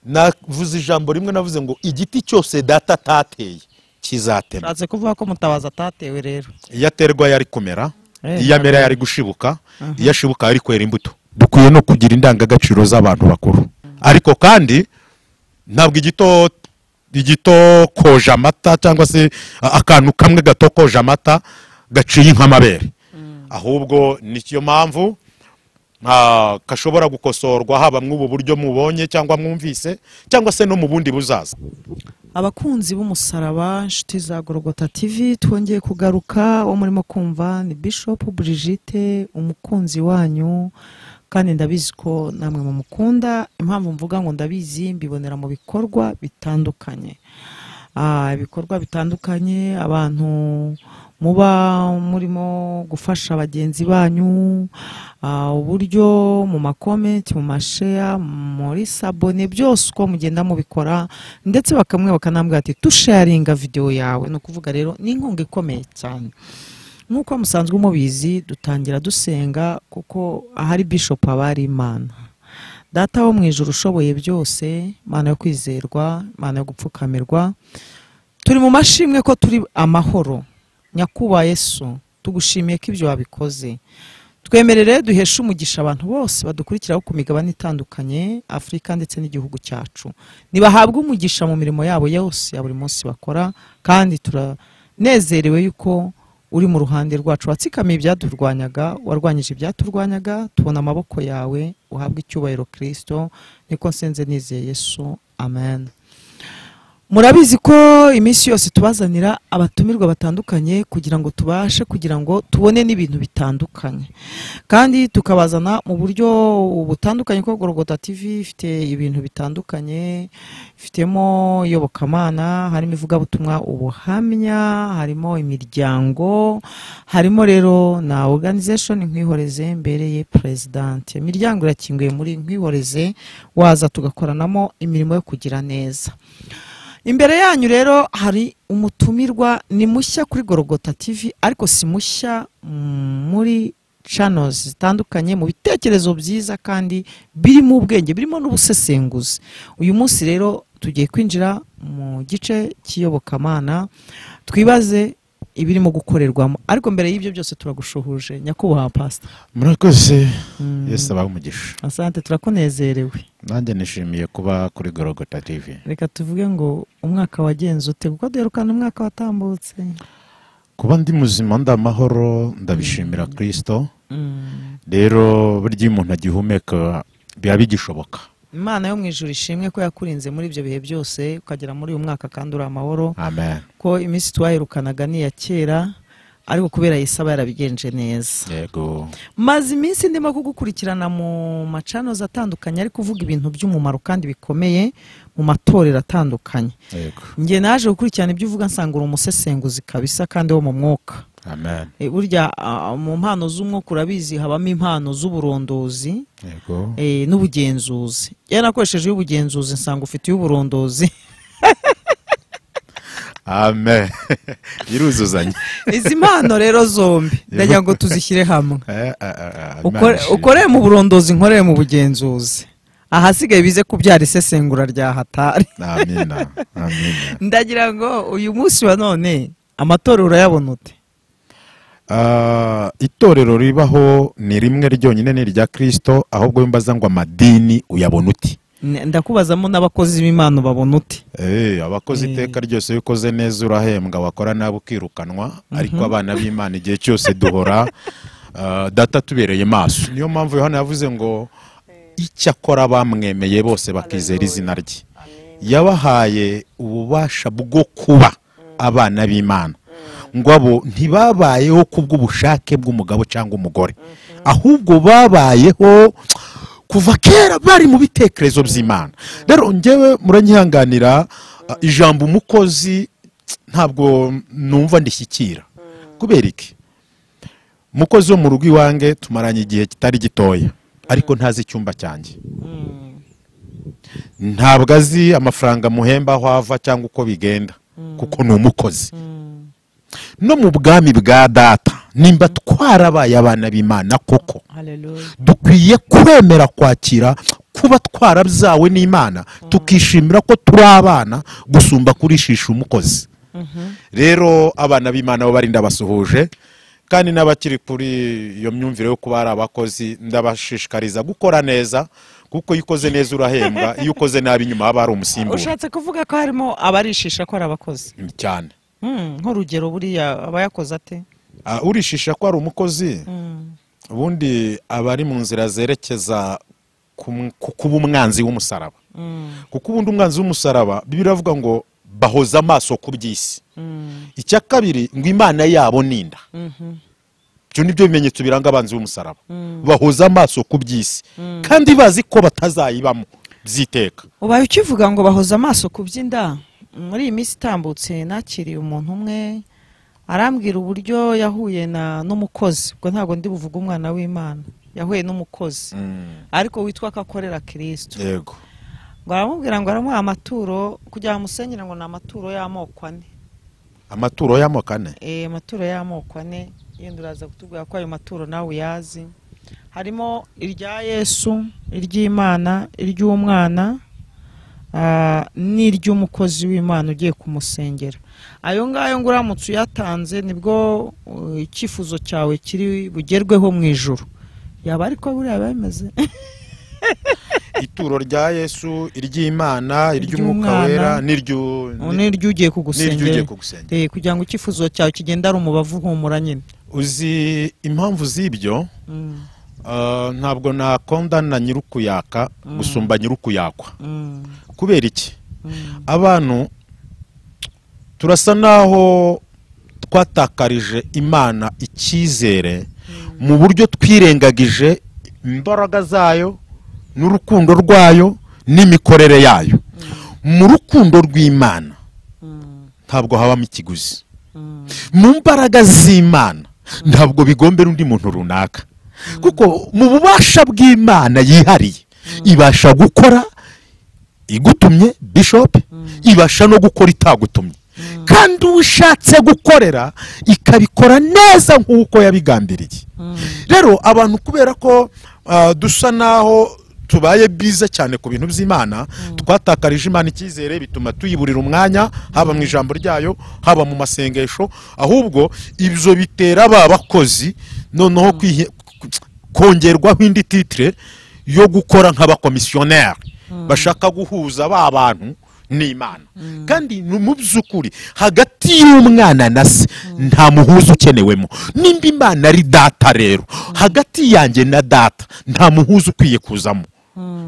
navuze ijambo rimwe navuze ngo igiti cyose data atateye kizatemwa ushatse kuvuga ko mutabazi atatewe rero iyo aterwa yari kumera Eh, iyo amera yari gushibuka iyo ashibuka yari kwera imbuto dukwiye no kugira indangagaciro z'abantu bakuru ariko kandi ntabwo igito igito koja amata cyangwa se a- akantu kamwe gato koja amata gaciye nk'amabere ahubwo niyo mpamvu ah, gashobora gukosorwa haba mw'ubu buryo mubonye cyangwa mwumvise cyangwa se no mu bundi buzaza abakunzi b'umusaraba inshuti za gorogota tv twongeye kugaruka uwo murimo kumva ni bishop brigitte umukunzi wanyu kandi ndabizi ko namwe mumukunda impamvu mvuga ngo ndabizi mbibonera mu bikorwa bitandukanye Ah, ibikorwa bitandukanye abantu muba murimo gufasha bagenzi banyu ah, uburyo mu makomenti mu masheya muri sabone byose uko mugenda mubikora ndetse bakamwe bakanambwira ati tusharinga videwo yawe ni ukuvuga rero ni inkunga ikomeye cyane nk'uko musanzwe mubizi dutangira dusenga kuko ahari bishop haba hari imana data wo mu ijoro ushoboye byose imana yo kwizerwa imana yo gupfukamirwa turi mu mashimwe ko turi amahoro nyakubahwa Yesu tugushimiye ko ibyo wabikoze twemerere duheshe umugisha abantu bose badukurikiraho ku migabane itandukanye afurika ndetse n'igihugu cyacu ntibahabwe umugisha mu mirimo yabo yose ya buri munsi bakora kandi turanezerewe yuko uri mu ruhande rwacu watsikamiye ibyaturwanyaga warwanyije ibyaturwanyaga tubona amaboko yawe uhabwe icyubahiro kirisito niko nsenze nizeye yesu amen murabizi ko iminsi yose tubazanira abatumirwa batandukanye kugira ngo tubashe kugira ngo tubone n'ibintu bitandukanye kandi tukabazana mu buryo butandukanye kuko gorogota tv ifite ibintu bitandukanye ifitemo iyobokamana harimo ivugabutumwa ubuhamya harimo imiryango harimo rero na organization nkwihoreze mbereye perezidanti imiryango irakinguye muri nkwihoreze waza tugakoranamo imirimo yo kugira neza imbere yanyu rero hari umutumirwa ni mushya kuri gorogota tv ariko si mushya mm, muri channels zitandukanye mu bitekerezo byiza kandi birimo ubwenge birimo n'ubusesenguzi uyu munsi rero tugiye kwinjira mu gice cy'iyobokamana twibaze ibirimo gukorerwamo ariko mbere y'ibyo byose turagushuhuje nyakubahwa pasita murakoze yesu abahe umugisha asante turakunezerewe nanjye nishimiye kuba kuri gorogota tv reka tuvuge ngo umwaka wagenze ute kuko duherukana umwaka watambutse kuba ndi muzima ndi amahoro ndabishimira kirisito rero burya iyo umuntu agihumeka biba bigishoboka imana yo mu ijuru ishimwe ko yakurinze muri ibyo bihe byose ukagera muri uyu mwaka kandi uri amahoro amen ko iminsi twaherukanaga ni iya kera ariko kubera yesu aba yarabigenje neza yego maze iminsi ndimo kugukurikirana mu macanoza atandukanye ariko uvuga ibintu by'umumaro kandi bikomeye mu matorero atandukanye yego njye naje gukurikirana ibyo uvuga nsanga uri umusesenguzi kabisa kandi wo mu mwuka amen E, burya ah, mu mpano z'umwuka urabizi habamo impano z'uburondozi yego eh, n'ubugenzuzi iyo nakoresheje iy'ubugenzuzi nsanga ufite iy'uburondozi amen biruzuzanya izi mpano rero zombi ndagira ngo tuzishyire hamwe Eh, ah, ah, ah, Ukore- Imana ukorere mu burondozi nkorere mu bugenzuzi ahasigaye bize kubyara isesengura rya hatari ishimwe. amina amina ndagira ngo uyu munsi wa none amatora urayabona ute Ah, itorero ribaho ni rimwe ryonyine ni irya kirisito ahubwo wimbaza ngo amadini uyabona uti N- ndakubazamo n'abakozi b'imana babona ute Eh, abakoze Eh. iteka ryose iyo ukoze neza urahembwa wakora nabi ukirukanwa ariko abana b'imana igihe cyose duhora ah, data tubereye maso niyo mpamvu yohana yavuze ngo icyakora bamwemeye bose bakizera izina rye yabahaye ububasha bwo kuba abana b'imana ngo abo ntibabayeho kubw'ubushake bw'umugabo cyangwa umugore ahubwo babayeho kuva kera bari mu bitekerezo by'imana rero ngewe muranyihanganira ah, ijambo umukozi ntabwo numva ndishyikira kubera iki umukozi wo mu rugo iwanjye tumaranye igihe kitari gitoya ariko ntazi icyumba cyanjye ntabwo azi amafaranga muhemba aho ava cyangwa uko bigenda kuko ni umukozi no mu bwami bwa data nimba twarabaye abana b'imana koko dukwiye kwemera kwakira kuba twarabyawe n'imana tukishimira ko turi abana gusumba kurishisha umukozi rero abana b'imana bo bari ndabasuhuje kandi n'abakiri kuri iyo myumvire yo kuba ari abakozi ndabashishikariza gukora neza kuko iyo ukoze neza urahembwa iyo ukoze nabi inyuma haba hari umusimbura ushatse kuvuga ko harimo abarishisha ko ari abakozi cyane Mm, nk'urugero buriya aba yakoze ate Ah, urishisha ko ari umukozi ubundi aba ari mu nzira zerekeza ku m- ku kuba umwanzi w'umusaraba kuko ubundi umwanzi w'umusaraba biravuga ngo bahoza amaso ku by'isi icya kabiri ngo imana yabo ninda ibyo ni byo bimenyetso biranga abanzi b'umusaraba bahoza amaso ku by'isi kandi bazi ko batazayibamo by'iteka ubaye ukivuga ngo bahoze amaso ku by'inda muri iyi minsi itambutse nakiriye umuntu umwe arambwira uburyo yahuye na n'umukozi ubwo ntabwo ndi buvuge umwana w'imana yahuye n'umukozi ariko witwa ko akorera kirisito yego ngo aramubwira ngo aramuha amaturo kugira ngo amusenyere ngo ni amaturo y'amoko ane amaturo y'amoko ane Eh, amaturo y'amoko ane yenda uraza kutubwira ko ayo maturo nawe uyazi harimo irya yesu iry'imana iry'umwana ah, n'iry'umukozi w'imana ugiye kumusengera ayo ngayo ngo uramutse uyatanze nibwo uh, icyifuzo cyawe kiri bugerweho mu ijoro yaba ariko buriya biba bimeze ituro rya yesu iry'imana iry'umwuka Iry'umwana. wera n'iryu- n'iry'ugiye n'iry'ugiye kugusengera kugusengera Eh, kugira ngo icyifuzo cyawe kigende ari umubavu humura nyine uzi impamvu z'ibyo Mm, ah, ntabwo nakonda na nyirukuyaka gusumba nyirukuyakwa mm, kubera iki mm. abantu turasa naho twatakarije imana icyizere mu buryo twirengagije imbaraga zayo n'urukundo rwayo n'imikorere yayo mu rukundo rw'imana Mm, ntabwo habamo ikiguzi mm. mu mbaraga z'imana ntabwo bigombera undi muntu runaka kuko mu bubasha bw'imana yihariye ibasha gukora igutumye bishopu ibasha no gukora itagutumye kandi uwo ishatse gukorera ikabikora neza nk'uko yabigambiriye rero abantu kubera ko ah, dusa naho tubaye biza cyane ku bintu by'imana twatakarije imana icyizere bituma tuyiburira umwanya haba mu ijambo ryayo haba mu masengesho ahubwo ibyo bitera ba bakozi noneho kwihe- kongerwaho indi titire yo gukora nk'abakomisiyoneri bashaka guhuza ba bantu n'imana kandi ni mu by'ukuri hagati y'umwana na se nta muhuza ukenewemo nimba imana ari data rero hagati yanjye na data nta muhuza ukwiye kuzamo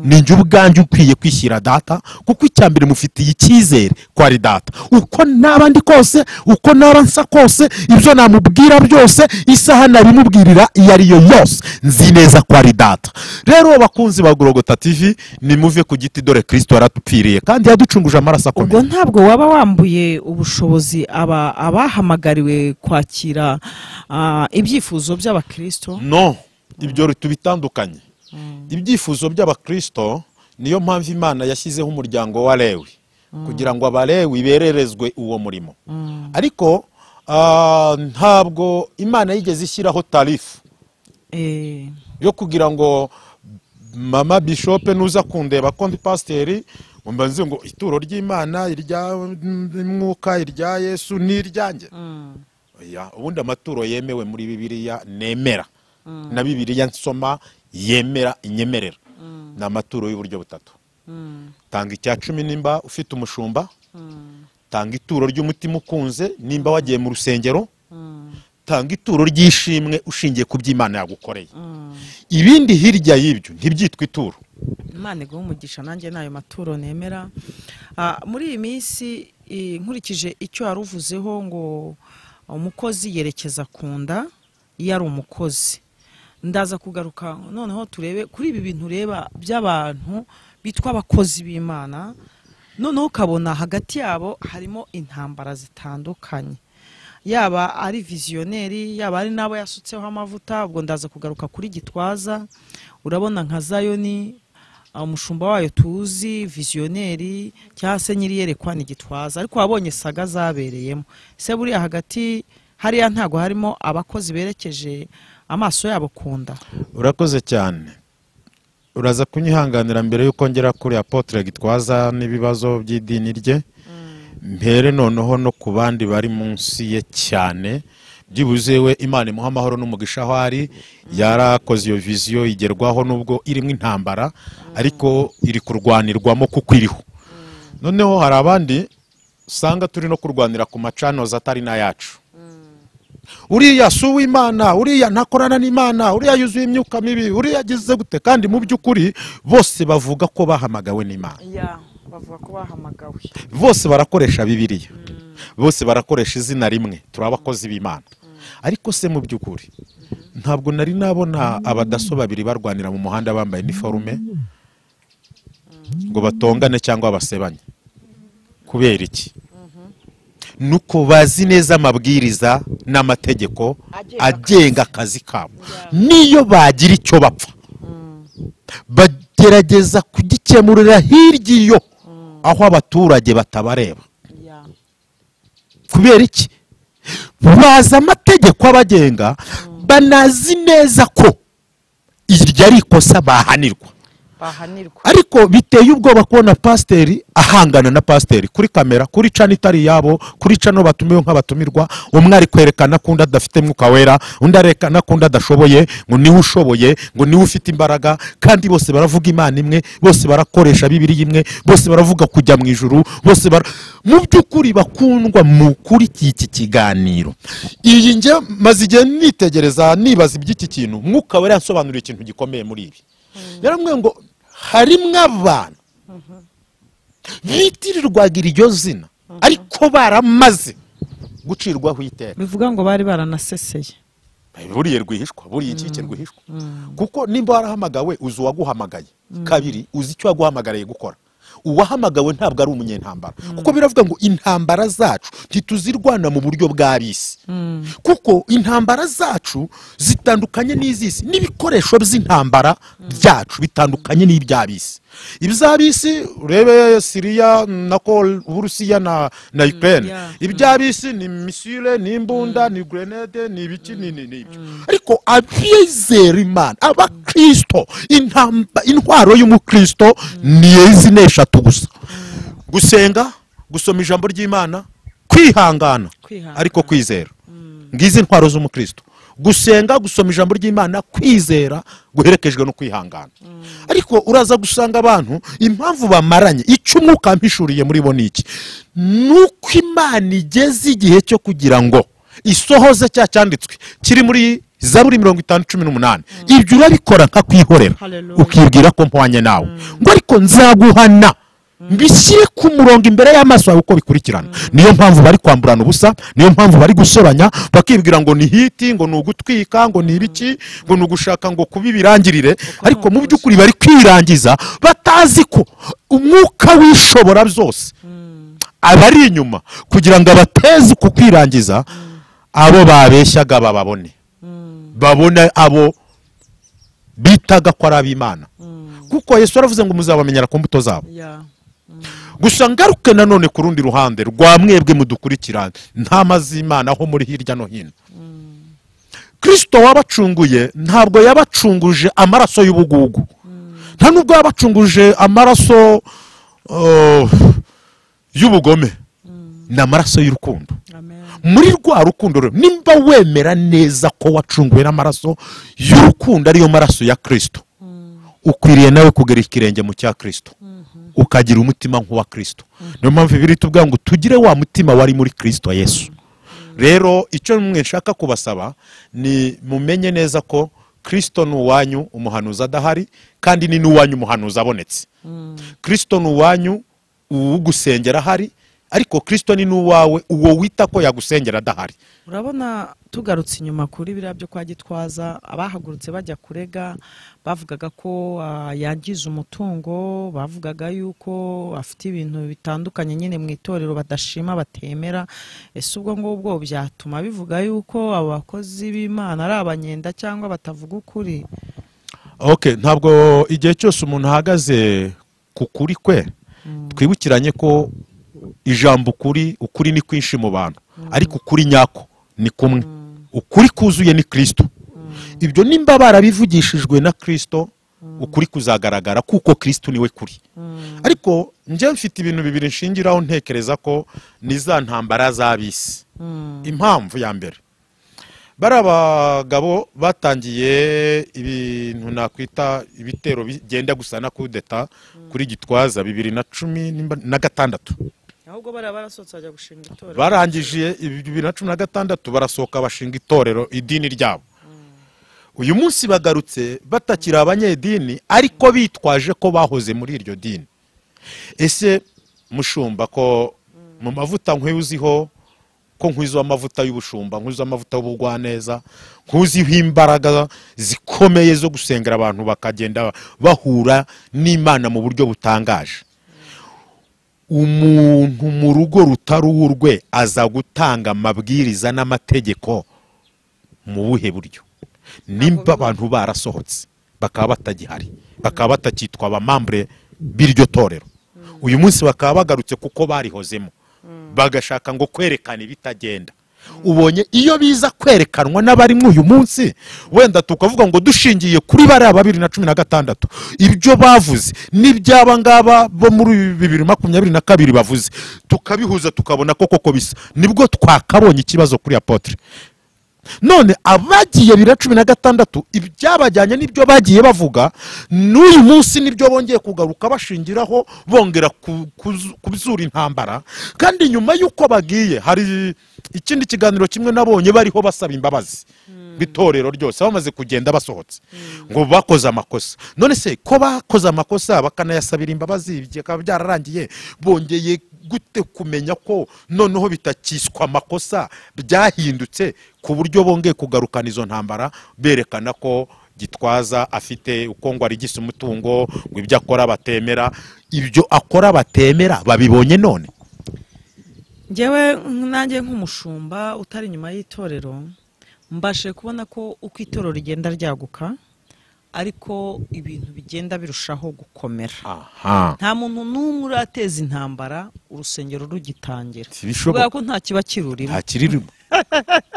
ni njye ubwanjye ukwiye kwishyira data kuko icya mbere mufitiye icyizere ko ari data uko naba ndi kose uko naba nsa kose ibyo namubwira byose isaha nabimubwirira iyo ari yo yose nzi neza ko ari data rero bakunzi ba gorogota tv nimuve ku giti dore kirisito yaradupfiriye kandi yaducunguje amaraso akomeye ubwo ntabwo waba wambuye ubushobozi aba abahamagariwe kwakira ah, ibyifuzo by'abakirisito no ibyo tubitandukanye ibyifuzo by'abakirisito niyo mpamvu imana yashyizeho umuryango wa lewi kugira ngo abalewi bererezwe uwo murimo ariko ah, ntabwo imana yigeze ishyiraho tarifu Eh, yo kugira ngo mama bishope nuza kundeba kondi pasiteri ngo mbanze ngo ituro ry'imana iry'umwuka irya yesu n'iryanjye Ya, ubundi amaturo yemewe muri bibiliya nemera na bibiliya nsoma yemera inyemerera ni amaturo y'uburyo butatu tanga icya cumi nimba ufite umushumba tanga ituro ry'umutima ukunze nimba wagiye mu rusengero tanga ituro ry'ishimwe ushingiye ku by'imana yagukoreye ibindi hirya y'ibyo ntibyitwa ituro imana iguha umugisha nanjye n'ayo maturo nemera Ah, muri iyi minsi eh, nkurikije icyo wari uvuzeho ngo umukozi yerekeza ku nda iyo ari umukozi ndaza kugaruka noneho turebe kuri ibi bintu ureba by'abantu bitwa abakozi b'imana noneho ukabona hagati yabo harimo intambara zitandukanye yaba ari viziyoneri yaba ari n'abo yasutseho amavuta ubwo ndaza kugaruka kuri gitwaza urabona nka zayoni umushumba wayo tuzi viziyoneri cyangwa se nyiri yerekwa ni gitwaza ariko wabonye saga zabereyemo se buriya hagati hariya ntago harimo abakozi berekeje amaso yabo ku nda urakoze cyane uraza kunyihanganira mbere y'uko ngera kuri apotre gitwaza n'ibibazo by'idini rye mbere noneho no ku bandi bari munsi ye cyane byibuze we imana imuha amahoro n'umugisha aho ari yarakoze iyo viziyo igerwaho nubwo irimo intambara ariko iri kurwanirwamo kuko iriho noneho hari abandi usanga turi no kurwanira ku macanoza atari n'ayacu uriya si uw'imana uriya ntakorana n'imana uriya yuzuye imyuka mibi uriya agize gute kandi mu by'ukuri bose bavuga ko bahamagawe n'imana ya bavuga ko bahamagawe bose barakoresha bibiliya bose barakoresha izina rimwe turi abakozi b'imana ariko se mu by'ukuri ntabwo nari nabona abadaso babiri barwanira mu muhanda bambaye iniforume ngo batongane cyangwa basebanye kubera iki nuko bazi neza amabwiriza n'amategeko agenga akazi kabo niyo bagira icyo bapfa bagerageza kugikemurira hirya iyo aho abaturage batabareba ya kubera iki bazi amategeko abagenga banazi neza ko iryo ari ikosa bahanirwa bahanirwa ariko biteye ubwoba kubona pasiteri ahangana na pasiteri kuri kamera kuri cana itari iyabo kuri cano batumiwe nk'abatumirwa umwe ari kwerekana ko undi adafite mwuka wera undi arekana ko undi adashoboye ngo niwe ushoboye ngo niwe ufite imbaraga kandi bose baravuga imana imwe bose barakoresha bibiri imwe bose baravuga kujya mu ijuru bose bara mu by'ukuri bakundwa mu kuri iki kiganiro iyi njye maze igihe nitegereza nibaza iby'iki kintu mwuka wera yasobanuriye ikintu gikomeye muri ibi yaramwe ngo harimwo abantu bitirirwaga iryo zina ariko baramaze gucirwaho iteka bivuga ngo bari baranaseseye buriya rwihishwa buriya inkike rwihishwa kuko nimba warahamagawe uzi uwaguhamagaye kabiri uzi icyo waguhamagariye gukora uwahamagawe ntabwo ari umunyentambara kuko biravuga ngo intambara zacu ntituzirwana mu buryo bwa bisi kuko intambara zacu zitandukanye n'iz'isi n'ibikoresho by'intambara byacu bitandukanye n'ibya bisi ibya bisi urebe siriya nako uburusiya na na ukraine yeah. ibya bisi ni misile ni imbunda ni grenade ni ibiki ni ni n'ibyo ariko abizera imana abakirisito intamba- intwaro y'umukristo ni izi ni eshatu gusa gusenga gusoma ijambo ry'imana kwihangana Kwihangana. ariko kwizera ngizi intwaro z'umukristo gusenga gusoma ijambo ry'imana kwizera guherekejwe no kwihangana ariko uraza gusanga abantu impamvu bamaranye icyo umwuka mpishuriye muri bo ni iki ni uko imana igeze igihe cyo kugira ngo isohoze cya cyanditswe kiri muri zaburi mirongo itanu cumi n'umunani ibyo urabikora nkakwihorera Hallelujah. ukibwira ko mpwanye nawe ngo ariko nzaguhana mbishyire ku murongo imbere y'amaso yawe uko bikurikirana niyo mpamvu bari kwamburana ubusa niyo mpamvu bari gusobanya bakibwira ngo ni hiti ngo ni ugutwika ngo ni ibiki ngo ni ugushaka ngo kuba ibirangirire ariko mu by'ukuri bari kwirangiza batazi ko umwuka w'ishobora byose abari inyuma kugira ngo abateze ku kwirangiza abo babeshyaga bababone babone abo bitaga ko ari ab'imana kuko yesu aravuze ngo muzabamenyera ku mbuto zabo ya gusa ngaruke nanone ku rundi ruhande rwa mwebwe mudukurikirana ntama z'imana aho muri hirya no hino kirisito wabacunguye ntabwo yabacunguje amaraso y'ubugugu nta nubwo yabacunguje amaraso uh, y'ubugome ni amaraso y'urukundo amen muri rwa rukundo rero nimba wemera neza ko wacunguwe n'amaraso y'urukundo ariyo maraso ya kirisito ukwiriye nawe kugera ikirenge mu cya kirisito ukagira umutima nk'uwa kirisito niyo mpamvu ibiri tuvuga ngo tugire wa mutima wari muri kirisito yesu rero icyo mwe nshaka kubasaba ni mumenye neza ko kirisito ni uwanyu umuhanuzi adahari kandi ni n'uwanyu umuhanuzi abonetse kirisito ni uwanyu uwugusengera ahari ariko kirisito ni n'uwawe uwo wita ko yagusengera adahari urabona tugarutse inyuma kuri biriya byo kwa gitwaza abahagurutse bajya kurega bavugaga ko ah, yangiza umutungo bavugaga yuko afite ibintu bitandukanye nyine mu itorero badashima batemera ese ubwo ngubwo byatuma bivuga yuko abo bakozi b'imana ari abanyenda cyangwa batavuga ukuri ok ntabwo igihe cyose umuntu ahagaze ku kuri kwe twibukiranye ko ijambo ukuri ukuri ni kwinshi mu bantu ariko ukuri nyako ni kumwe ukuri kuzuye ni kirisito ibyo nimba barabivugishijwe na kirisito ukuri kuzagaragara kuko kirisitu niwe kuri ariko njye mfite ibintu bibiri nshingiraho ntekereza ko ni za ntambara z'abisi impamvu ya mbere bariya bagabo batangiye ibintu nakwita ibitero bigenda gusa na kudeta kuri gitwaza bibiri na cumi n'imba- na gatandatu ahubwo bariya barasohotse bajya gushinga itorero barangije bibiri na cumi na gatandatu barasohoka bashinga itorero idini ryabo uyu munsi bagarutse batakiri abanyedini ariko bitwaje ko bahoze muri iryo dini ese mushumba ko mu mavuta nk'uziho ko nk'uziho amavuta y'ubushumba nk'uziho amavuta y'ubugwaneza nk'uziho imbaraga zikomeye zo gusengera abantu bakagenda bahura n'imana mu buryo butangaje umuntu mu rugo rutari urwe aza gutanga amabwiriza n'amategeko mu buhe buryo nimba abantu barasohotse bakaba batagihari bakaba batakitwa abamambure b'iryo torero uyu munsi bakaba bagarutse kuko barihozemo bagashaka ngo kwerekana ibitagenda ubonye iyo biza kwerekanwa n'abarimo uyu munsi wenda tukavuga ngo dushingiye kuri bariya babiri na cumi na gatandatu ibyo bavuze n'iby'aba ngaba bo muri bibiri makumyabiri na kabiri bavuze tukabihuza tukabona ko koko bisa nibwo twakabonye ikibazo kuri apotre none abagiye bibiri na cumi na gatandatu ibyabajyanye n'ibyo bagiye bavuga n'uyu munsi nibyo bongeye kugaruka bashingiraho bongera ku- kuzu- kubzura intambara kandi nyuma y'uko bagiye hari ikindi kiganiro kimwe nabonye bariho basaba imbabazi itorero ryose bamaze kugenda basohotse ngo bakoze amakosa none se ko bakoze amakosa bakanayasabira imbabazi bikaba byararangiye bongeye gute kumenya ko noneho bitakiswa amakosa byahindutse ku buryo bongeye kugarukana izo ntambara berekana ko gitwaza afite uko ngo arigise umutungo ngo ibyo akora batemera ibyo akora batemera babibonye none ngewe nanjye nk'umushumba utari inyuma y'itorero mbashe kubona ko uko itorero rigenda ryaguka ariko ibintu bigenda birushaho gukomera aha nta muntu n'umwe urateza intambara urusengero rugitangira ntibishoboka kubera ko nta kiba kirurimo ntakirurimo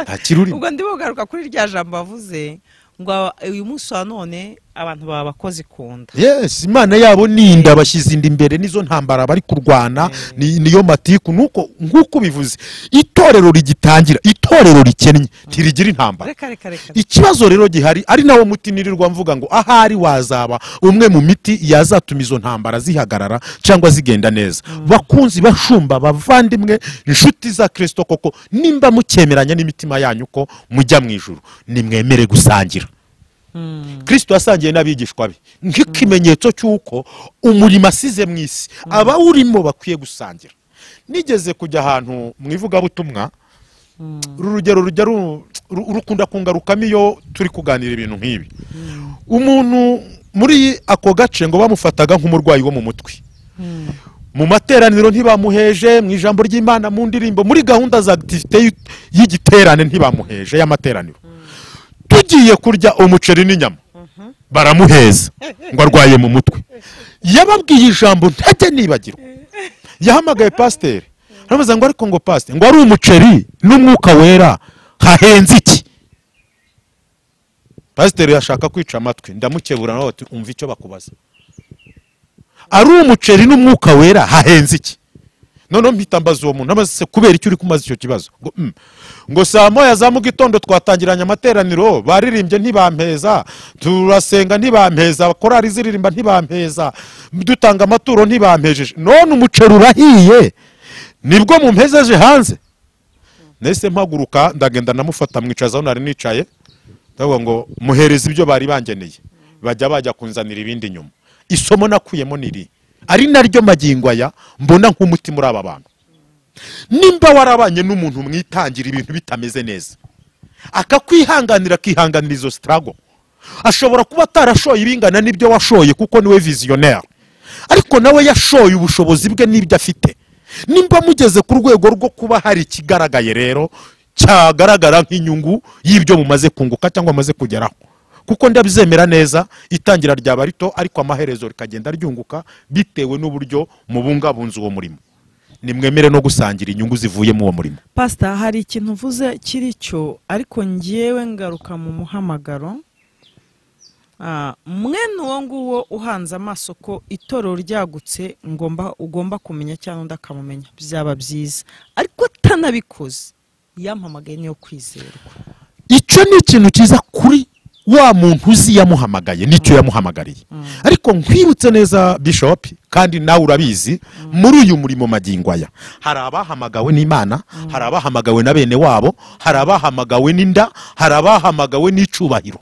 ntakirurimo ubwo ndimo kugaruka kuri rya jambo bavuze ngo aba- uyu munsi wa none abantu baba abakozi ku nda yes imana yabo ni inda bashyize inda imbere nizo ntambara bari kurwana ni- niyo matiku nuko nk'uko bivuze itorero rigitangira itorero rikennye ntirigira intambara reka reka reka ikibazo rero gihari ari nawo muti nirirwa mvuga ngo ahari wazaba umwe mu miti yazatuma izo ntambara zihagarara cyangwa zigenda neza bakunzi bashumba bavandimwe inshuti za kirisito koko nimba mukemeranya n'imitima yanyu ko mujya mu ijuru nimwemere gusangira kirisito yasangiye n'abigishwa be nk'ikimenyetso cy'uko umurimo asize mu isi abawurimo bakwiye gusangira nigeze kujya ahantu mu ivugabutumwa uru rugero rujya ru- ru- rukunda kungarukamo iyo turi kuganira ibintu nk'ibi umuntu muri ako gace ngo bamufataga nk'umurwayi wo mu mutwe mu materaniro ntibamuheje mu ijambo ry'imana mu ndirimbo muri gahunda za akitivite y'u- y'igiterane ntibamuheje y'amateraniro tugiye kurya umuceri n'inyama baramuheza ngo arwaye mu mutwe yababwiye ijambo ntajya nibagirwa yahamagaye pasiteri aramubaza ngo ariko ngo pasiteri ngo ari umuceri n'umwuka wera hahenze iki pasiteri yashaka kwica amatwi ndamukebura nawe ati umva icyo bakubaza ari umuceri n'umwuka wera hahenze iki noneho mpita mbaza uwo muntu amaze kubera icyo uri kumaza icyo kibazo ngo "Mm." ngo saa moya za mugitondo twatangiranye amateraniro baririmbye ntibampeza turasenga ntibampeza korari ziririmba ntibampeza dutanga amaturo ntibampejeje none umuceri urahiye nibwo mumpezeje hanze nahise mpaguruka ndagenda ndamufata mwicazaho nari nicaye ndavuga ngo muhereze ibyo bari bangeneye bajya bajya kunzanira ibindi nyuma isomo nakuyemo niri ari naryo magingo aya mbona nk'umuti muri aba bantu nimba warabanye n'umuntu mwitangira ibintu bitameze neza akakwihanganira akihanganira izo sitarago ashobora kuba atarashoye ibingana n'ibyo washoye kuko niwe viziyoneri ariko nawe yashoye ubushobozi bwe n'ibyo afite nimba mugeze ku rwego rwo kuba hari ikigaragaye rero cyagaragara nk'inyungu y'ibyo mumaze kunguka cyangwa mumaze kugeraho kuko ndabyemera neza itangira ryaba rito ariko amaherezo rikagenda ryunguka bitewe n'uburyo mubungabunze uwo murimo nimwemere no gusangira inyungu zivuye muri uwo murimo pasita hari ikintu uvuze kiri cyo ariko ngewe ngaruka mu muhamagaro Ah, mwene uwo nguwo uhanze amaso ko itorero ryagutse ngomba ugomba kumenya cyangwa undi akamumenya byaba byiza ariko atanabikoze yampamagaye niyo kwizerwa icyo ni ikintu cyiza kuri wa muntu uzi yamuhamagaye nicyo yamuhamagariye ariko nkwibutse neza bishop kandi nawe urabizi muri uyu murimo magingo aya hari abahamagawe n'imana hari abahamagawe na bene wabo hari abahamagawe n'inda hari abahamagawe n'icyubahiro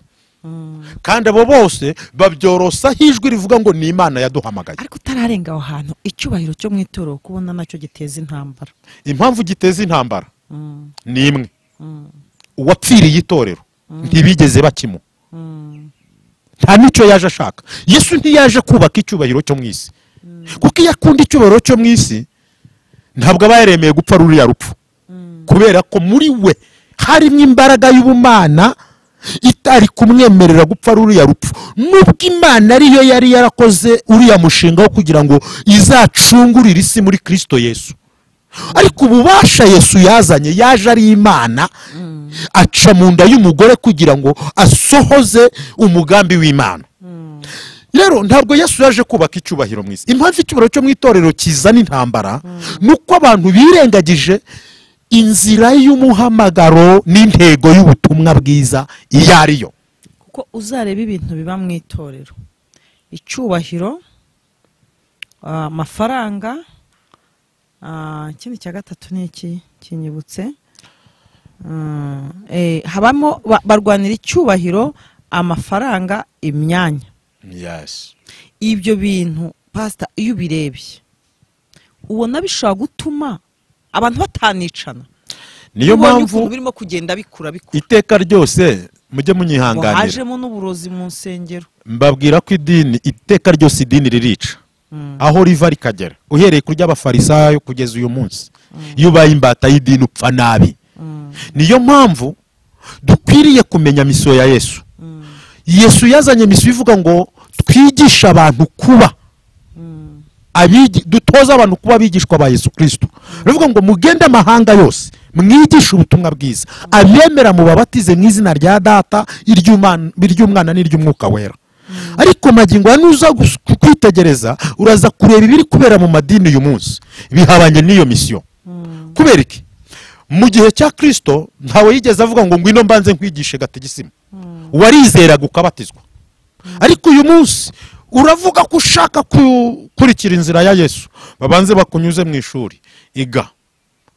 kandi abo bose babyorosaho ijwi rivuga ngo ni imana yaduhamagaye ariko utararenga aho hantu icyubahiro cyo mu itorero kubona nacyo giteza intambara impamvu giteza intambara Mm, ni imwe mm, uwapfiriye itorero ntibigeze bakimuha mm, nta n'icyo yaje ashaka yesu ntiyaje kubaka icyubahiro cyo mu isi kuko iyo akunda icyubahiro cyo mu isi ntabwo aba yaremeye gupfa ruriya rupfu mm. kubera ko muri we harimo imbaraga y'ubumana itari kumwemerera gupfa ruriya rupfu nubwo imana ariyo yari yarakoze uriya mushinga wo kugira ngo izacungurire isi muri kirisito yesu ariko ububasha yesu yazanye yaje ari imana aca mu nda y'umugore kugira ngo asohoze umugambi w'imana rero ntabwo yesu yaje kubaka icyubahiro mu isi impamvu icyubahiro cyo mu itorero kizana intambara ni uko abantu birengagije inzira y'umuhamagaro n'intego y'ubutumwa bwiza iyo ariyo kuko uzareba ibintu biba mu itorero icyubahiro ah, amafaranga ah, ikindi cya gatatu ni iki kinyibutse Mm, eh, habamo ba- barwanira icyubahiro amafaranga imyanya ibyo bintu pasita iyo ubirebye ubona bishobora gutuma abantu batanicana niyo Ubonye mpamvu ukuntu birimo kugenda bikura bikura iteka ryose mujye ngo munyihanganira hajemo n'uburozi mu nsengero mbabwira ko idini iteka ryose idini ririca aho riva rikagera uhereye ku ry'abafarisayo kugeza uyu munsi iyo ubaye imbata y'idini upfa nabi niyo mpamvu dukwiriye kumenya misiyo ya yesu yesu yazanye misiyo ivuga ngo twigishe abantu kuba abigi- dutoze abantu kuba abigishwa ba yesu kirisito baravuga ngo mugende amahanga yose mwigishe ubutumwa bwiza abemera mubabatize mu izina rya data iry'Umwana- iry'umwana n'iry'umwuka wera ariko magingo ya nuza gus- kwitegereza uraza kureba ibiri kubera mu madini uyu munsi bihabanye n'iyo misiyo kubera iki mu gihe cya kirisito ntawe yigeze avuga ngo ngwino mbanze nkwigishe gategisima warizeraga ukabatizwa ariko uyu munsi uravuga ko ushaka gukurikira inzira ya yesu babanze bakunyuze mu ishuri iga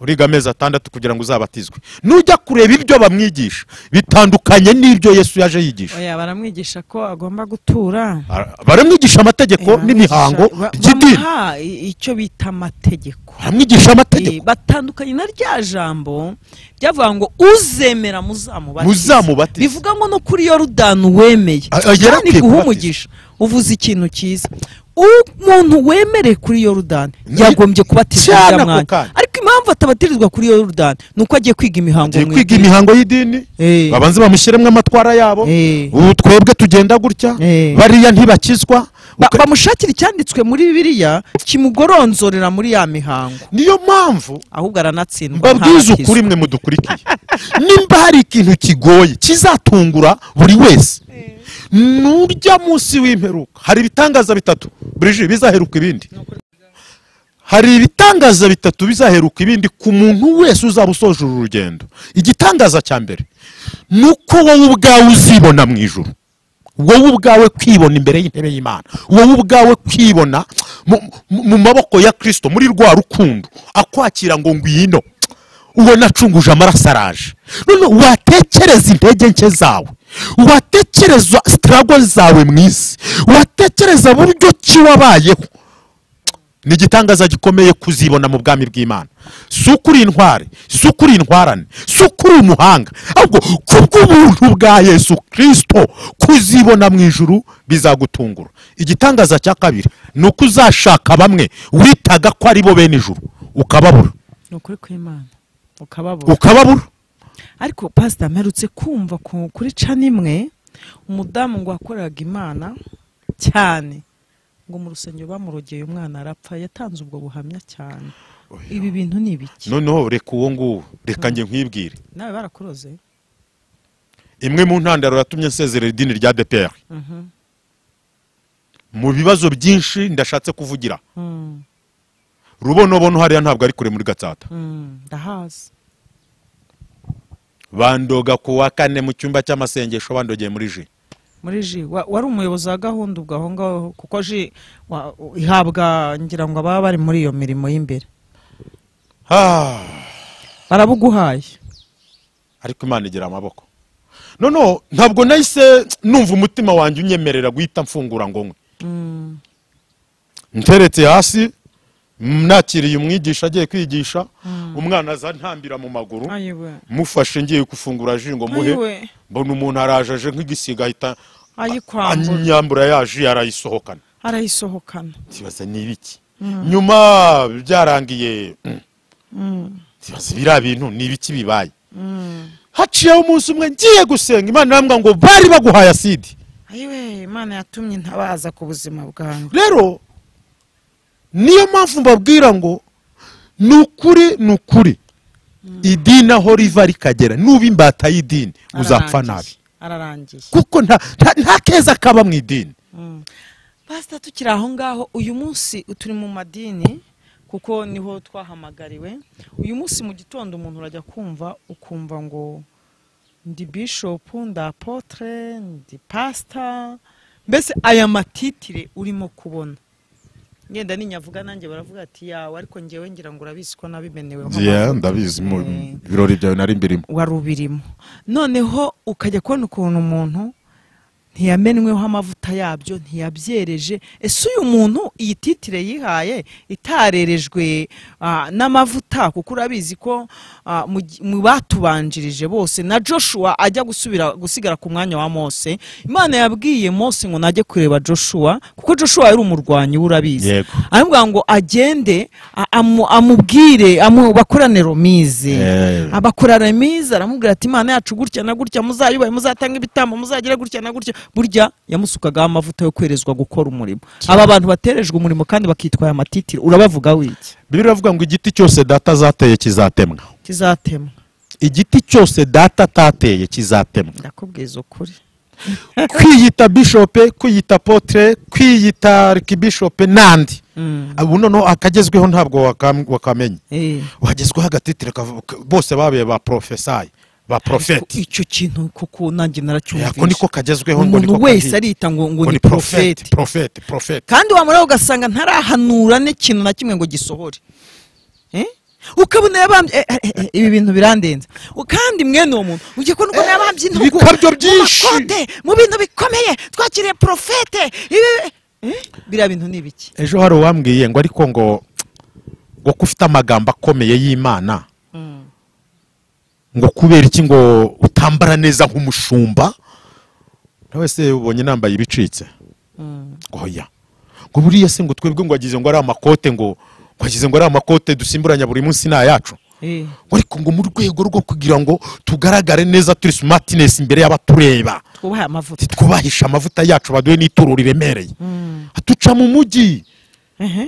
uriga amezi atandatu kugira ngo uzabatizwe nujya kureba ibyo bamwigisha bitandukanye n'ibyo yesu yaje yigisha oya baramwigisha ko agomba gutura Ara- baramwigisha amategeko Eh, n'imihango baramwigisha- ba- by'idini bamuha i- icyo bita amategeko baramwigisha Eh, amategeko batandukanye na rya jambo ryavuga ngo uzemera muzamubatize Muzamubatize. bivuga ngo no kuri yorodani uwemeye A- a- yari Yorodani kubatiza. akwiye iguha umugisha uvuze ikintu cyiza umuntu wemereye kuri yorodani Nayo- yagombye kubatizwa Cyane uriya ako mwanya kanya. ariko impamvu atabatirizwa kuri yorodani ni uko agiye kwiga imihango agiye mu kwiga idini. imihango y'idini Eh, babanze bamushyiremo amatwara yabo eh. ubu twebwe tugenda gutya Eh. bariya ntibakizwa Ba- Uka- bamushakira icyanditswe muri bibiliya kimugoronzorera muri ya mihango niyo mpamvu ahubwo aranatsindwa mbabwiza ntarakizwa. ukuri mwe mudukurikiye nimba hari ikintu kigoye kizatungura buri wese nurya munsi w'imperuka hari ibitangaza bitatu burije bizaheruka ibindi hari ibitangaza bitatu bizaheruka ibindi ku muntu wese uzaba usoje uru rugendo igitangaza cya mbere ni uko wowe ubwawe uzibona mu ijuru wowe ubwawe kwibona imbere y'intebe y'imana wowe ubwawe kwibona mu- mu- mu maboko ya kirisito muri rwa rukundo akwakira ngo ngwino uwo nacunguje amaraso araje none watekereza intege nke zawe watekereza sitarago zawe mu isi watekereza buryo ki wabayeho ni igitangaza gikomeye kuzibona mu bwami bw'imana si uko uri intware si uko uri intwarane si uko uri umuhanga ahubwo kubw'ubuntu bwa yesu kirisito kuzibona mu ijuru bizagutungura igitangaza cya kabiri ni uko uzashaka bamwe witaga ko ari bo bene ijuru ukababura ni ukuri kw'imana ukababura ukababura ariko pasita mperutse kumva ku- kuri cana imwe umudamu ngo wakoreraga imana cyane ngo mu rusengero bamurogeye umwana arapfa yatanze ubwo buhamya cyane ibi bintu ni ibiki noneho reka uwo nguwo reka njye nkwibwire nawe barakuroze imwe mu ntandaro yatumye nsezerera idini rya dpr mu bibazo byinshi ndashatse kuvugira Mm, rubonobono hariya ntabwo ari kure muri gatsata mm, ndahazi bandoga ku wa kane mu cyumba cy'amasengesho bandogeye muri ji muri ji wa- wari umuyobozi wa gahunda ubwo aho ngaho kuko ji wa- ihabwa ngira ngo ababa bari muri iyo mirimo y'imbere Ah, barabuguhaye ariko imana igira amaboko noneho ntabwo nahise numva umutima wanjye unyemerera guhita mfungura ngo nkwe Mm, nteretse hasi m- nakiriye umwigisha agiye kwigisha umwana aza ntambira mu maguru ayiwe mufashe ngiye gufungura ji ngo muhe ayiwe mbona umuntu araje aje nk'igisiga ahita ayikwambura anyambura yaje arayisohokana arayisohokana kibaza ni ibiki nyuma byarangiye mm, Mm, kibaza biriya bintu ni ibiki bibaye mm. haciyeho umunsi umwe ngiye gusenga imana irambwira ngo bari baguhaye asidi ayiwe imana yatumye ntabaza ku buzima bwanjye rero niyo mpamvu mbabwira ngo ni ukuri ni ukuri idini aho riva rikagera nuba imbata y'idini uzapfa nabi Ararangiye, ararangiye kuko nta nta- nta keza kaba mu idini pasita tukiri aho ngaho uyu munsi turi mu madini kuko niho twahamagariwe uyu munsi mu gitondo umuntu urajya kumva ukumva ngo ndi bishopu ndi apotere ndi pasita mbese aya matitire urimo kubona ngenda ninyavuga nanjye baravuga ati yawe ariko ngewe ngira ngo urabizi ko nabimeneweho ndabizi mu Mm. birori byawe nari mbirimo wari ubirimo noneho ukajya kubona ukuntu umuntu ntiyamenweho amavuta yabyo ntiyabyereje ese uyu muntu iyi titire yihaye itarerejwe ah, n'amavuta kuko urabizi ko ah, mu gi- mu batubanjirije bose na joshua ajya gusubira gusigara ku mwanya wa mose imana yabwiye mose ngo najye kureba joshua kuko joshua yari umurwanyi we urabizi Yego. aramubwira ngo agende a- amu- amubwire amu- bakorane romize Eh. abakora remiza aramubwira ati imana yacu gutya na gutya muzayubahe muzatanga ibitambo muzagira gutya na gutya burya yamusukagaho amavuta yo kwerezwa gukora umurimo aba bantu baterejwe umurimo kandi bakitwaye amatitire urabavuga wiki bibiri iravuga ngo igiti cyose data zateye kizatemwa kizatema igiti cyose data atateye kizatemwa ndakubwiza ukuri kwiyita bishope kwiyita potere kwiyita arikibishope n'andi ubu noneho akagezweho ntabwo wakam- wakamenya Eh. wagezweho agatitire kavu- k- bose babaye ba porofesayi ba porofeti icyo kintu kuko nanjye naracyumvise ako niko kagezweho ngo niko umuntu wese kagiye. arita ngo ngo Ngo ni porofeti porofeti porofeti porofeti kandi wamara ugasanga ntarahanura n'ikintu na kimwe ngo gisohore Eh? ukabona yabambye eh, eh, eh, ibi bintu birandenze U- kandi mwene uwo muntu ugiye kubona ukuntu yabambye intugu ibikabyo byinshi. mu makote mu bintu bikomeye twakiriye porofete ibi- Eh? biriya bintu ni ibiki ejo hari uwambwiye ngo ariko ngo ngo ko ufite amagambo akomeye y'imana ngo kubera iki ngo utambara neza nk'umushumba nawe se ubonye nambaye ibicitse ngo oya ngo buriya se ngo twebwe ngo wagize ngo ari amakote ngo ngo wagize ngo ari amakote dusimburanya buri munsi ni ayacu Eh, ngo ariko ngo mu rwego rwo kugira ngo tugaragare neza turi smartness imbere y'abatureba twubahe amavuta twubahisha amavuta yacu baduhe n'ituro riremereye duca mu mujyi Ehe.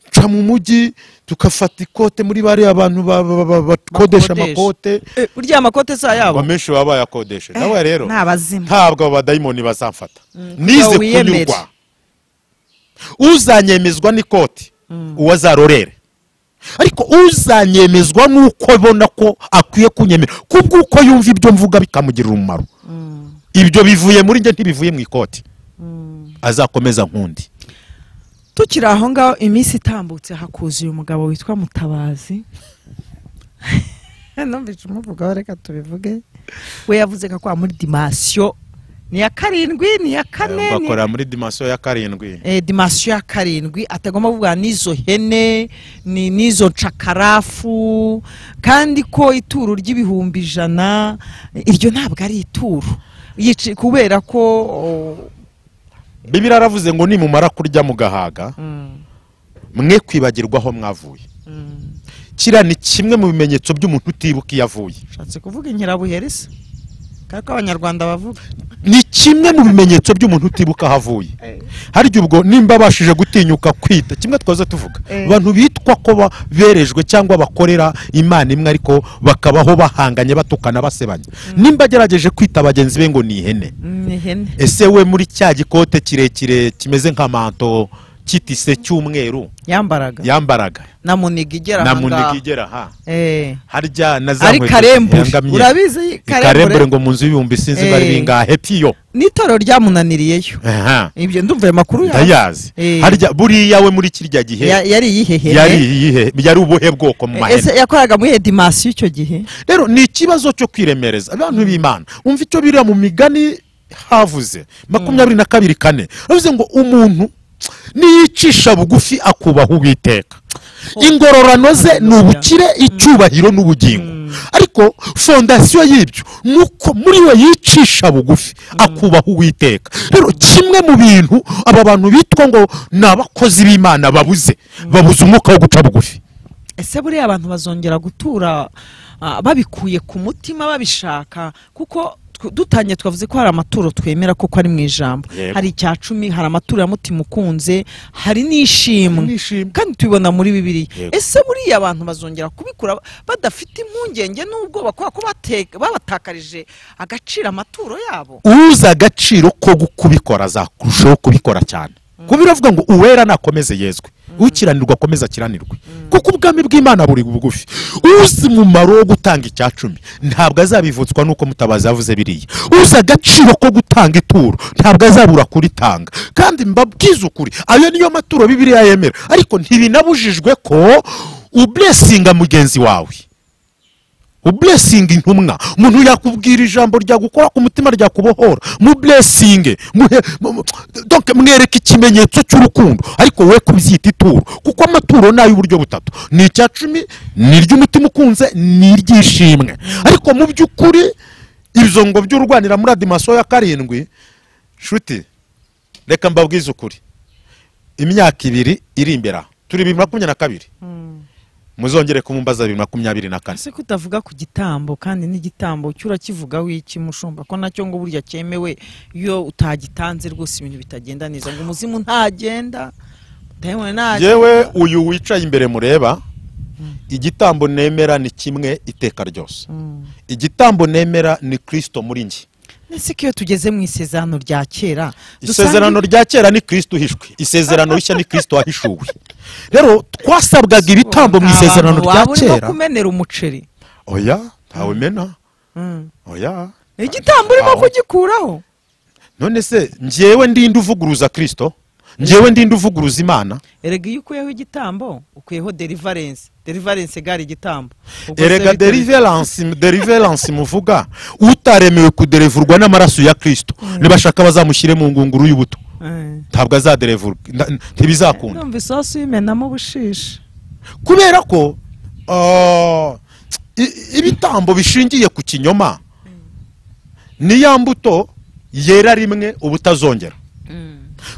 duca mu mujyi tukafata ikote muri bariya bantu ba- ba- ba- bakodesha amakote Bakodesha. Eh, burya amakote si ngo ayabo menshi baba bayakodeshe nawe rero ni abazimu ntabwo abo badayimoni bazamfata kugira nize ngo wiyemere. kunyurwa uzanyemezwa n'ikoti uwo azarorere ariko uzanyemezwa n'uko abona ko akwiye kunyemera kubw'uko yumva ibyo mvuga bikamugirira umumaro ibyo bivuye muri njye ntibivuye mu ikoti azakomeza nkundi tukiri aho ngaho iminsi itambutse hakuzuye umugabo witwa mutabazi numvise umuvugaho reka tubivuge we yavuze ko akora muri dimasiyo ni iya karindwi ni iya kane ni- bakora muri dimansiyo ya karindwi eh, dimasiyo ya karindwi atagomba kuvuga n'izo hene ni n'izo cakarafu kandi ko ituro ry'ibihumbi ijana iryo ntabwo ari ituro Yici- kubera ko oh, bibiri aravuze ngo nimumara kurya mugahaga mwe kwibagirwaho mwavuye kiriya ni kimwe mu bimenyetso by'umuntu utibuka iyo avuye nshatse kuvuga inkerabuhereza kandi ko abanyarwanda bavuga ni kimwe mu bimenyetso by'umuntu utibuka aho avuye hari igihe ubwo nimba abashije gutinyuka kwita kimwe twaza tuvuga Eh. abantu bitwa ko ba- berejwe cyangwa bakorera imana imwe ariko bakabaho bahanganye batukana basebanya nimba agerageje kwita bagenzi be ngo ni ihene ni ihene ese we muri cya gikote kirekire kimeze nka manto kitise cy'umweru yambaraga yambaraga na muniga igera na aha ngaha. muniga igera ha Eh. harya na za ari nkweto karembure zihengamiye. urabizi karembure karembure ngo mu nzu y'ibihumbi sinzi bari Eh. bingahe piyo n'itorero ryamunaniriyeyo Aha. ibyo ndumva ayo makuru yawe ndayazi Eh. harya buriya we muri kirya gihe Ya- yari yihehene yari iyihe yari ubuhe bwoko mu ese mahene yakoraga muri edimasiyo icyo gihe rero ni ikibazo cyo kwiremereza abantu b'imana umva icyo biriya mu migani havuze makumyabiri na kabiri kane havuze ngo umuntu niyicisha bugufi akubaha uwiteka ingororano ze ni ubukire icyubahiro n'ubugingo ariko fondasiyo y'ibyo ni uko muri we yicisha bugufi akubaha uwiteka rero kimwe mu bintu aba bantu bitwa ngo ni abakozi b'imana babuze babuze umwuka wo guca bugufi ese buriya abantu bazongera gutura ah, babikuye ku mutima babishaka kuko tw- dutangiye twavuze ko hari amaturo twemera koko ari mu ijambo Yego. hari icya cumi hari amaturo ya mutima ukunze hari n'ishimwe nishimwe kandi tubibona muri bibiliya Yego. ese buriya abantu bazongera kubikura badafite impungenge n'ubwoba kubera ko bate- babatakarije agaciro amaturo yabo uzi agaciro ko gu- kubikora azakurushaho kubikora cyane kuba iravuga ngo uwera nakomeze yezwe ukiranirwa akomeze akiranirwe kuko ubwami bw'imana buri bugufi uzi umumaro wo gutanga icya cumi ntabwo azabivutswa n'uko mutabazi yavuze biriya uzi agaciro ko gutanga ituro ntabwo azabura kuritanga kandi mbabwize ukuri ayo niyo maturo bibiriya yemera ariko ntibinabujijwe ko uburesinga mugenzi wawe uburesingi intumwa umuntu yakubwira ijambo ryagukora ku mutima ryakubohora mu buresinge muhe- mu- mu- donc mwereke ikimenyetso cy'urukundo ariko we kubyita ituro kuko amaturo ni ay'uburyo butatu ni icya cumi ni iry'umutima ukunze ni iry'ishimwe ariko mu by'ukuri ibyo ngo by'urwanira muri adimaso ya karindwi nshuti reka mbabwize ukuri imyaka ibiri iri imbere aha turi bibiri makumyabiri na kabiri muzongere kumumbaza bibiri makumyabiri na kane ese ko utavuga ku gitambo kandi n'igitambo cyo urakivugaho iki mushumba ko nacyo ngo burya cyemewe iyo utagitanze rwose ibintu bitagenda neza ngo umuzimu ntagenda mutayibone ntagenda yewe uyu wicaye imbere mureba igitambo nemera ni kimwe iteka ryose Mm. igitambo nemera ni kirisito muri njye ese ko iyo tugeze mu isezerano rya kera dusanga- isezerano rya kera ni kirisito uhishwe isezerano rishya ni kirisito wahishuwe rero twasabwaga ibitambo mu Nta isezerano bantu waba rya urimo kera kumenera umuceri oya ntawe mena Mm. oya Ni igitambo urimo Aho. kugikuraho none se njyewe ndinde uvuguruza kirisito njyewe ndinde uvuguruza imana erega iyo ukuyeho igitambo ukuyeho derivarense derivarense gari igitambo Ubwo se erega bite- deriveransi deriveransi muvuga utaremewe kuderevurwa n'amaraso ya kirisito nibashaka bazamushyire mu ngunguru y'ubuto Eh. ntabwo azaderevurwa nda- n- ntibizakunda ndumva isosi uyimenamo ubushishi kubera ko ah, i- ibitambo bishingiye ku kinyoma ni ya mbuto yera rimwe ubutazongera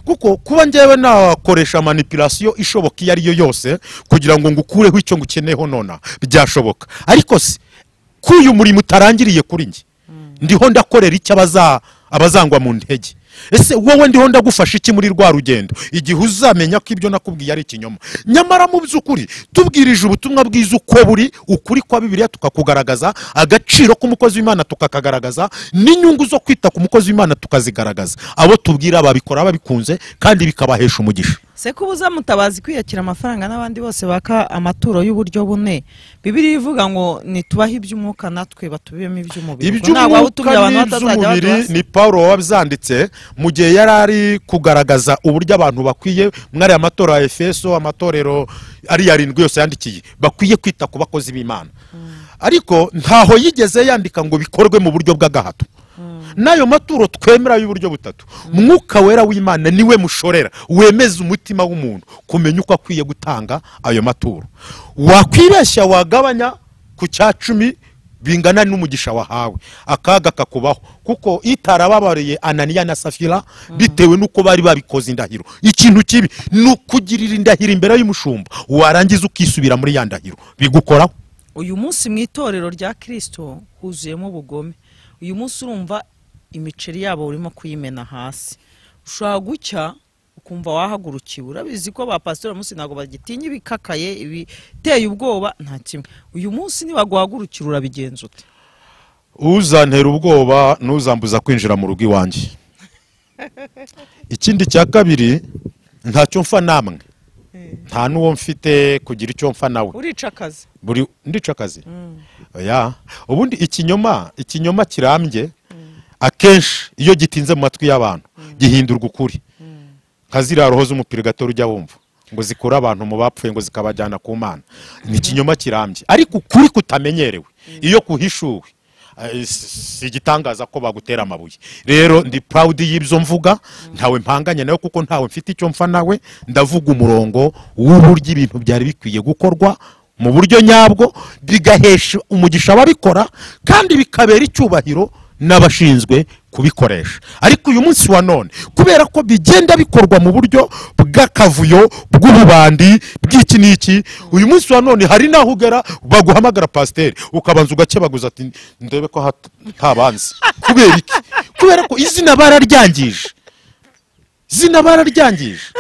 kuko kuba njyewe nakoresha manipulasiyo ishoboka iyo ari yo yose kugira ngo ngukureho icyo ngukeneyeho nona byashoboka ariko se ko uyu murimo utarangiriye kuri njye ndiho ndakorera icyo abaza- abazangwa mu ntege ese wowe ndiho ndagufasha iki muri rwa rugendo igihe uzamenya ko ibyo nakubwiye ari ikinyoma nyamara mu by'ukuri tubwirije ubutumwa bwiza uko buri ukuri kwa bibiliya tukakugaragaza agaciro k'umukozi w'imana tukakagaragaza n'inyungu zo kwita ku mukozi w'imana tukazigaragaza abo tubwira babikora babikunze kandi bikabahesha umugisha se ko ubuza mutabazi kwiyakira amafaranga n'abandi bose baka amaturo y'uburyo bune bibiri ivuga ngo nitubahe iby'umwuka natwe batubiyemo iby'umubiri Ubwo ntabwo waba utumiye abantu batazajya n'iby'umubiri baduha- ni paul wabyanditse mu gihe yari ari kugaragaza uburyo abantu bakwiye muri aya matora ya efeso amatorero ari yarindwi yose yandikiye bakwiye kwita ku bakozi b'imana ariko ntaho yigeze yandika ngo bikorwe mu buryo bw'agahato n'ayo maturo twemera y'uburyo butatu mwuka wera w'imana niwe mushorera wemeza umutima w'umuntu kumenya uko akwiye gutanga ayo maturo wakwibeshya wagabanya ku cya cumi bingana n'umugisha wahawe akaga kakubaho kuko itarababariye ananiya na safira bitewe n'uko bari babikoze indahiro ikintu kibi ni ukugirira indahiro imbere y'umushumba warangiza ukisubira muri ya ndahiro bigukoraho uyu munsi mu itorero rya kirisito huzuyemo ubugome uyu munsi urumva imiceri yabo urimo kuyimena hasi ushobora gucya ukumva wahagurukiwe urabizi ko ba pasiteri munsi ntabwo bagitinya ibikakaye ibiteye ubwoba nta kimwe uyu munsi nibaguhagurukira urabigenza ute uzantera ubwoba ntuzambuza kwinjira mu rugo iwanjye ikindi cya kabiri ntacyo mfa namwe nta n'uwo mfite kugira icyo mfa nawe urica akazi buri ndica akazi oya ubundi ikinyoma ikinyoma kirambye akenshi iyo gitinze mu matwi y'abantu gihindurwa ukuri nka ziriya roho z'umupira gato ujya wumva ngo zikure abantu mu bapfuye ngo zikabajyana ku mana ni ikinyoma kirambye ariko ukuri kutamenyerewe iyo kuhishuwe eh, si si igitangaza ko bagutera amabuye rero ndi purawudi y'ibyo mvuga ntawe mpanganye nawe kuko ntawe mfite icyo mfa nawe ndavuga umurongo w'uburyo ibintu byari bikwiye gukorwa mu buryo nyabwo bigahesha umugisha ababikora kandi bikabera icyubahiro n'abashinzwe kubikoresha ariko uyu munsi wa none kubera ko bigenda bikorwa mu buryo bw'akavuyo bw'ububandi bw'iki n'iki uyu munsi wa none hari n'aho ugera baguhamagara pasiteri ukabanza ugakebaguza ati ndebe ko hat- ntabanzi kubera iki kubera ko izina bararyangije izina bararyangije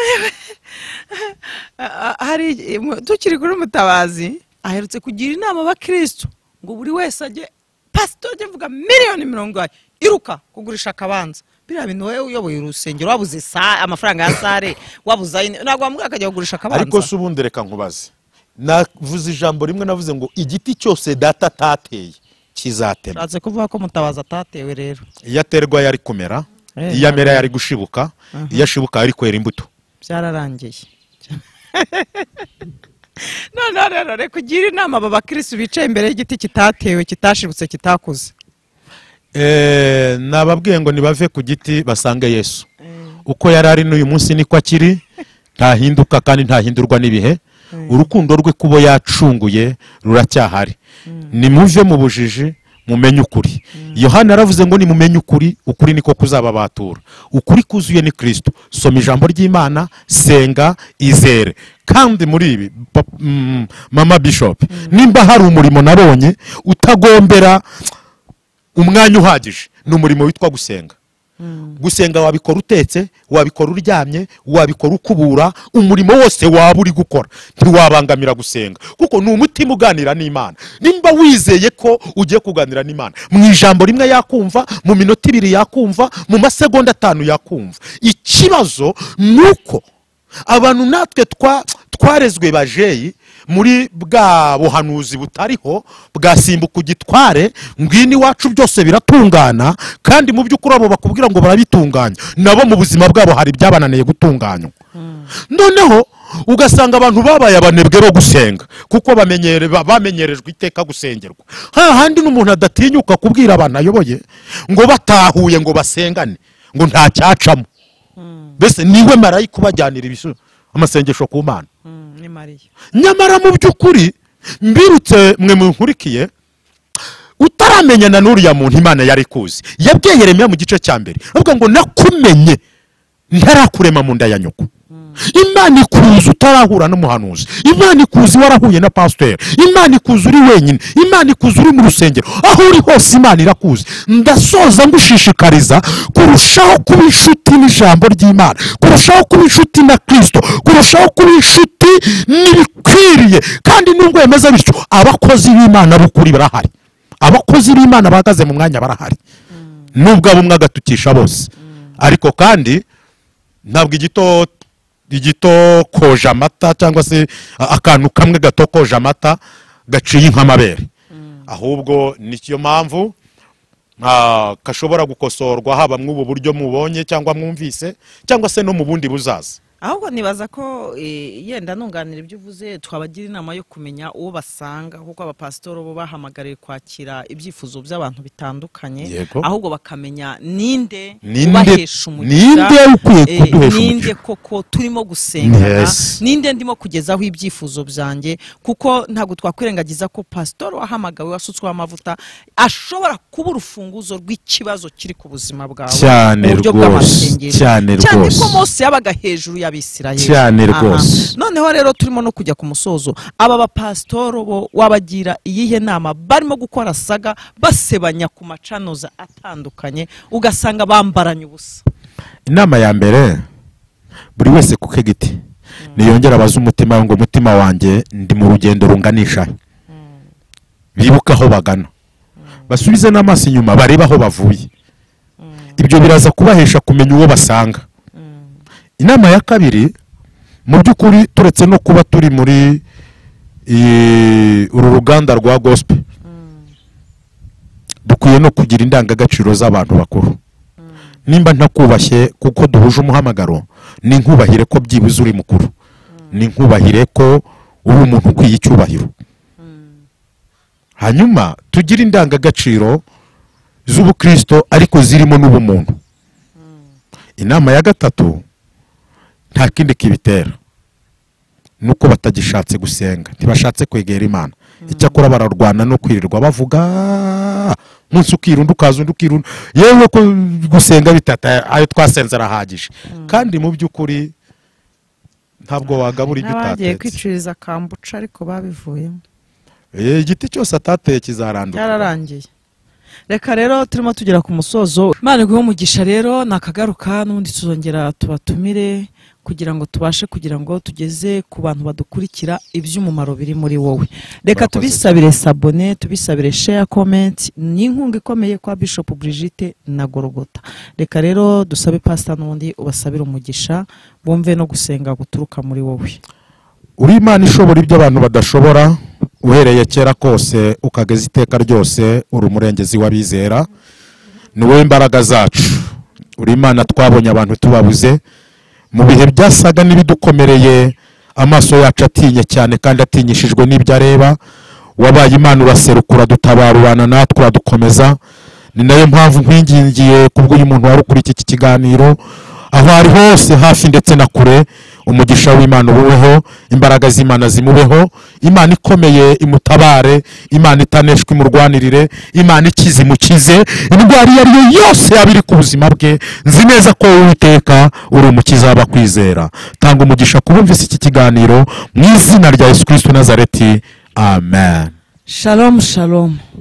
hari tukiri kuri mutabazi aherutse kugira inama abakirisitu ngo buri wese ajye pasitori ujya mvuga miliyoni mirongo ine iruka kugurisha akabanza biriya bintu wowe uyoboye urusengero wabuze sa- amafaranga ya sare wabuze ayo ntabwo wamubwira akajya kugurisha akabanza ariko si ubundi reka nkubaze navuze ijambo rimwe navuze ngo igiti cyose data atateye kizatemwa ushatse kuvuga ko mutabazi atatewe rero iyo aterwa yari kumera Eh, iyo amera yari gushibuka iyo ashibuka yari kwera imbuto byararangiye noneho rero reka ugire inama aba bakirisi bicaye imbere y'igiti kitatewe kitashibutse kitakuze Eh, nababwiye ngo nibave ku giti basange yesu uko yari ari n'uyu munsi niko akiri ntahinduka kandi ntahindurwa n'ibihe urukundo rwe kubo yacunguye ruracyahari nimuve mu bujiji mumenye ukuri yohani yaravuze ngo nimumenye ukuri ukuri niko kuzababatura ukuri kuzuye ni kirisito soma ijambo ry'imana senga izere kandi muri ibi pap- mm, mama bishopu nimba hari umurimo nabonye utagombera umwanya uhagije ni umurimo witwa gusenga gusenga wabikora utetse wabikora uryamye wabikora ukubura umurimo wose waba uri gukora ntiwabangamira gusenga kuko ni umutima uganira n'imana nimba wizeye ko ugiye kuganira n'imana mu ijambo rimwe yakumva mu minota ibiri yakumva mu masegonda atanu yakumva ikibazo ni uko abantu natwe twa- twarezwe bajeyi muri bwa buhanuzi butariho bwasimbuka ugitware ngwino iwacu byose biratungana kandi mu by'ukuri abo bakubwira ngo barabitunganya nabo mu buzima bwabo hari ibyabananiye gutunganywa noneho ugasanga abantu babaye abanebwe bo gusenga kuko bamenyere- ba- bamenyerejwe iteka gusengerwa hahandi n'umuntu adatinyuka kubwira abantu ayoboye ngo batahuye ngo basengane ngo nta cyacamo mbese niwe marayika ubajyanira ibisu amasengesho ku mana ni mariya nyamara mu by'ukuri mbirutse mwe munkurikiye utaramenyana n'uriya muntu imana yari kuzi yabwiye yeremiya mu gice cya mbere avuga ngo nakumenye ntarakurema mu nda ya nyoko imana ikuzi utarahura n'umuhanuzi imana ikuzi warahuye na pasiteri imana ikuzi uri wenyine imana ikuzi uri mu rusengero aho uri hose imana irakuzi ndasoza ngushishikariza kurushaho kuba inshuti n'ijambo ry'imana kurushaho kuba inshuti na kirisito kurushaho kuba inshuti n'ibikwiriye kandi nubwo bimeze bityo abakozi b'imana b'ukuri barahari abakozi b'imana bahagaze mu mwanya barahari nubwo abo umwe agatukisha bose ariko kandi ntabwo igito igito koja amata cyangwa se a- akantu kamwe gato koja amata gaciye nk'amabere ahubwo nicyo mpamvu ah, gashobora gukosorwa haba mw'ubu buryo mubonye cyangwa mwumvise cyangwa se no mu bundi buzaza ahubwo nibaza ko eh, yenda nunganira ibyo uvuze twabagira inama yo kumenya uwo basanga kuko abapasitori bo bahamagariye kwakira ibyifuzo by'abantu bitandukanye Yego. ahubwo bakamenya ninde Ninde- ubahesha ninde ukwiye eh, kuduhesha ninde umugisha. koko turimo gusengana Yes. ninde ndimo kugezaho ibyifuzo byanjye kuko ntabwo twakwirengagiza ko pasitori wahamagawe wasutsweho amavuta ashobora kuba urufunguzo rw'ikibazo kiri ku buzima bwawe Cyane mu buryo rwose, bw'amasengesho cyane cyane rwose. ko mose yabaga hejuru ya abisirayeli cyane Aha. rwose noneho rero turimo no kujya ku musozo aba bapasitoro bo wabagira iyihe nama barimo gukora saga basebanya ku macanoza atandukanye ugasanga bambaranye ubusa inama ya mbere buri wese ku ke giti niyongera abaze umutima we ngo umutima wanjye ndi mu rugendo runganisha bibuke aho bagana basubize n'amaso inyuma barebe aho bavuye ibyo biraza kubahesha kumenya uwo basanga inama ya kabiri mu by'ukuri turetse no kuba turi muri eh, uru ruganda rwa gospe dukwiye no kugira indangagaciro z'abantu bakuru nimba ntakubashye kuko duhuje umuhamagaro ni nkubahire ko byibuze uri mukuru ni nkubahire ko uri umuntu ukwiye icyubahiro hanyuma tugire indangagaciro z'ubukristo ariko zirimo n'ubumuntu inama ya gatatu nta kindi kibitera nuko batagishatse gusenga ntibashatse kwegera imana icyakora bararwana no kwirirwa bavuga umunsi ukirunda ukaza undi ukirunda yewe ko gusenga bitata ayo twasenze arahagije kandi mu by'ukuri ntabwo wagabura ibyo n'abagiye utatetse kwicuriza kambuca ariko babivuyemo Eh, igiti cyose atateye kizaranduka cyararangiye reka rero turimo tugera ku musozo imana iguhe umugisha rero nakagaruka n'ubundi tuzongera tubatumire kugira ngo tubashe kugira ngo tugeze ku bantu badukurikira iby'umumaro biri muri wowe reka Murakoze. tubisabire sabone tubisabire share comment ni inkunga ikomeye kwa bishop Brigitte na gorogota reka rero dusabe pasita n'ubundi ubasabire umugisha bumve no gusenga guturuka muri wowe uri imana ishobora ibyo abantu badashobora uhereye kera kose ukageza iteka ryose uri umurengezi w'abizera ni wowe imbaraga zacu uri imana twabonye abantu tubabuze mu bihe byasaga n'ibidukomereye amaso yacu atinye cyane kandi atinyishijwe n'ibyo areba wabaye imana uraserukura dutabarurana natwe uradukomeza ni nayo mpamvu nkwingingiye kubw'uyu muntu wari ukuri iki kiganiro aho ari hose hafi ndetse na kure umugisha w'imana ububeho imbaraga z'imana zimubeho imana ikomeye imutabare imana itaneshwa imurwanirire imana ikize imukize indwara iyo ari yo yose yaba iri ku buzima bwe nzi neza ko uwiteka uri umukiza w'abakwizera tanga umugisha ku bumvise iki kiganiro mu izina rya yesu kirisito nazareti amen shalom shalom